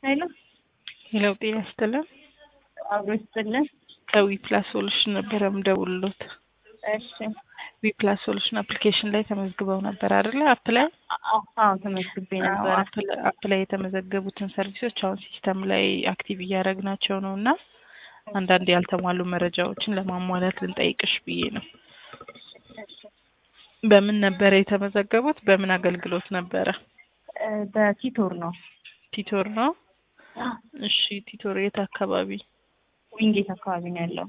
ሄሎ ሄሎ ጤና ይስጥልን። አብሮ ይስጥልን። ከዊ ፕላስ ሶሉሽን ነበረ ምደውልሎት። እሺ ዊ ፕላስ ሶሉሽን አፕሊኬሽን ላይ ተመዝግበው ነበር አይደለ? አፕ ላይ አ- አዎ ተመዝግቤ ነበረ። አፕ ላይ- አፕ ላይ የተመዘገቡትን ሰርቪሶች አሁን ሲስተም ላይ አክቲቭ እያደረግናቸው ነው እና አንዳንድ ያልተሟሉ መረጃዎችን ለማሟላት ልንጠይቅሽ ብዬ ነው። እሺ በምን ነበረ የተመዘገቡት? በምን አገልግሎት ነበረ? እ፣ በቲቶር ነው። ቲቶር ነው። እሺ ቲቶር የት አካባቢ? ዊንጌት አካባቢ ነው ያለው።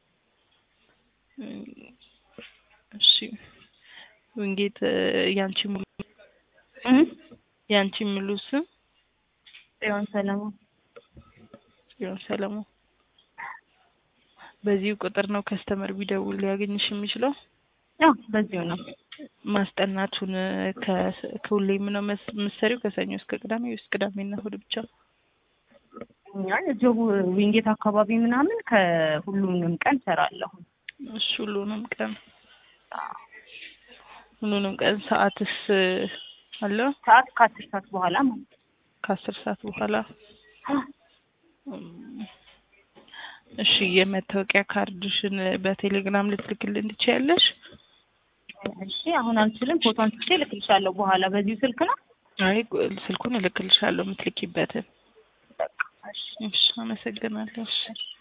እም፣ እሺ ዊንጌት እ፣ ያንቺ ሙሉ እም? ያንቺ ሙሉ ስም ጽዮን ሰለሞን። ጽዮን ሰለሞን። በዚሁ ቁጥር ነው ከስተመር ቢደውል ሊያገኝሽ የሚችለው። ያው በዚሁ ነው። ማስጠናቱን እ፣ ከ- ከሁሌም ነው መስ- የምትሰሪው? ከሰኞ እስከ ቅዳሜ ወይስ ቅዳሜና እሑድ ብቻ? አይ እዚሁ ዊንጌት አካባቢ ምናምን ከሁሉንም ቀን ሰራለሁ። እሺ ሁሉንም ቀን ሁሉንም ቀን ሰዓትስ እ፣ አለው? ሰዓት ከአስር ሰዓት በኋላ ማለት ነው። ከአስር ሰዓት በኋላ እም፣ እሺ የመታወቂያ ካርድሽን በቴሌግራም ልትልክልን ትችያለሽ? እሺ አሁን አልችልም። ፎቶ አንስቼ እልክልሻለሁ በኋላ በዚሁ ስልክ ነው። አይ ስልኩን እልክልሻለሁ የምትልኪበትን። በቃ እሺ እሺ አመሰግናለሁ። እሺ